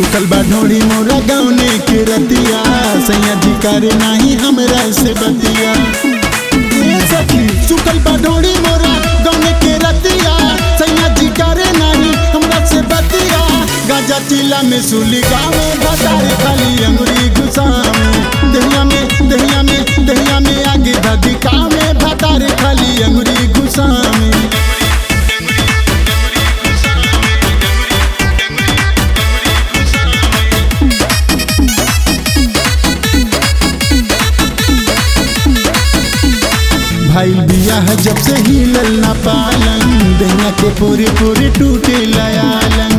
सुतल बा ढोड़ी मोरा गौने के रतिया सैया जी करे नाही हमरा से बतिया ए सखी सुतल बा ढोड़ी मोरा गौने के रतिया सैया जी करे नाही हमरा से बतिया गाजा चिला में सुली गावे भतारे खाली अंगुरी घुसावे दहिया में दहिया में दहिया में आगे धदिका में भतारे खाली अंगुरी घुसावे भाई बियाह जब से हिलल ना पालन दहिया के पूरे पूरे टूटे लयालन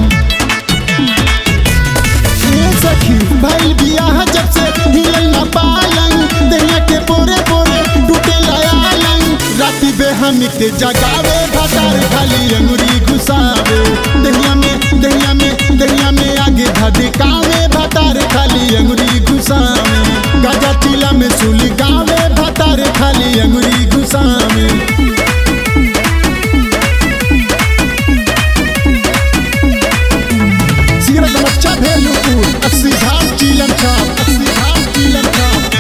ए सखी भाई बियाह जब से हिलल ना पालन दहिया के पूरे पूरे टूटे लयालन राती बे हम के जगावे भतार खाली अंगुरी घुसावे दहिया में दहिया में दहिया में आगे धदिकावे भतार खाली अंगुरी घुसावे गाजा चिला में सुली गावे भतार खाली अंगुरी घुसावे सिगरेट बच्चा भेलुपुर अस्सी धाम चीलम छाप अस्सी धाम चीलम छाप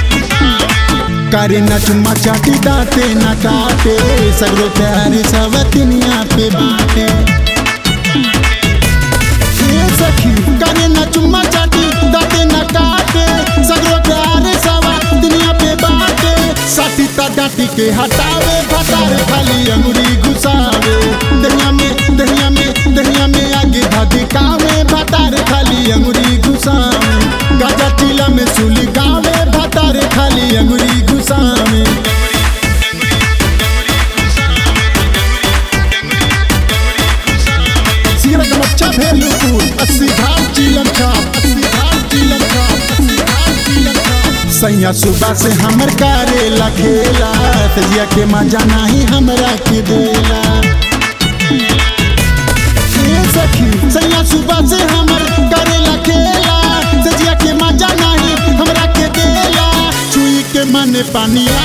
करे न चुम्मा चाटी दाते न काटे सगरो प्यारे सवतिनिया पे बाटे ए सखी करे न चुम्मा चाटी दाते न काटे सगरो प्यारे सवा दुनिया पे बाटे साथी ता डाटी के हटावे भतारे खाली अंगुरी घुसावे दहिया में दहिया में दहिया में आगे धदिकावे भतारे खाली अंगुरी घुसावे गाजा चिला में सुली गावे भतारे खाली अंगुरी घुसावे सिगरेट बच्चा भेलुपुर अस्सी घाट चिलम छाप अस्सी घाट चिलम छाप अस्सी घाट चिलम छाप सैया सुबह से हमर करेला खेला तजिया के मजा नाही हमरा के देला ए सखी सैया सुबह से हमर करेला खेला तजिया के मजा नाही हमरा के देला छुई के मन पानी